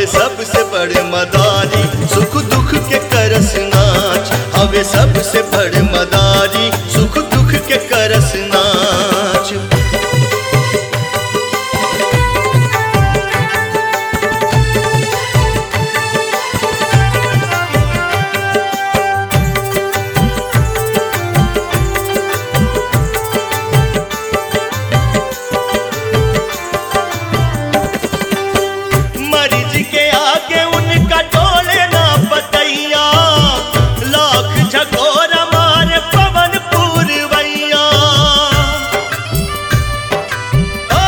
हवे सबसे बड़ मदारी सुख दुख के करस नाच हवे सबसे बड़ मदारी सुख दुख के करस नाच मरीज के आगे उनका टोले ना बतैया लाख झकोर मारे पवन पूरवैया ओ,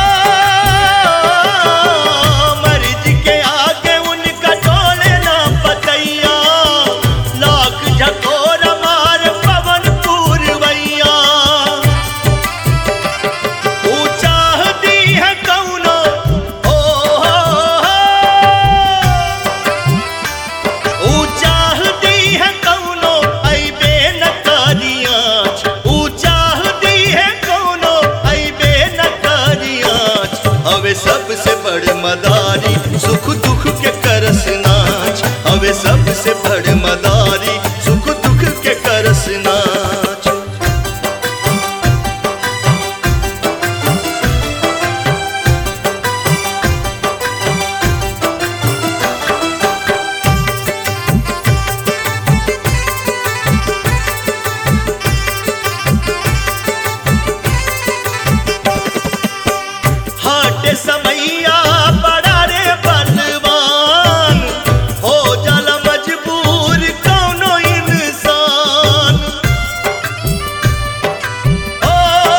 मरीज के आगे उनका टोले ना बतैया लाख झकोर मारे पवन पूरवैया ऊंचा दी है कौनो ओ ऊंचा दी है कौनो ऐबे न करियाच ऊंचा दी है कौनो ऐबे न करियाच हवे सबसे बड़ मदारी सुख दुख के करस नाच हवे सबसे बड़ मदारी सुख दुख के करस नाच हाट समैया बड़ा रे बलवान हो जल मजबूर कौनो इंसान ओ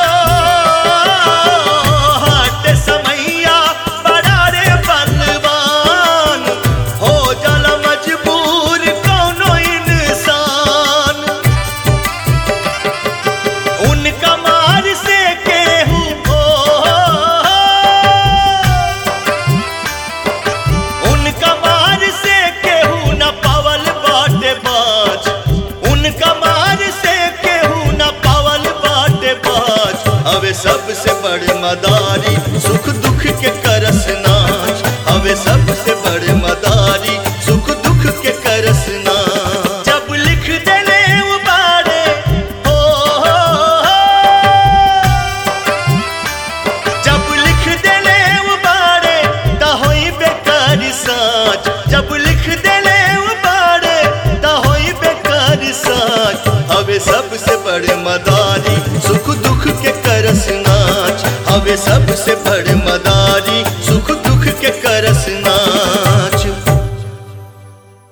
हाट समैया बड़ा रे बलवान हो जल मजबूर कौनो इंसान उनका मार से केहू हो उनका मार से केहू न पावल बाटे बाज उनका मार से केहू न पावल बाटे बाज हवे सबसे बड़ मदारी सुख दुख के करस नाच हवे सबसे बड़ मदारी सुख दुख के करस नाच जब लिख देले उबारे हो जब लिख देले उबारे त होई बेकार साच जब लिख देले उबारे त होई बेकार साच हवे सबसे बड़ मदारी सुख दुख के करस नाच हवे सबसे बड़ मदारी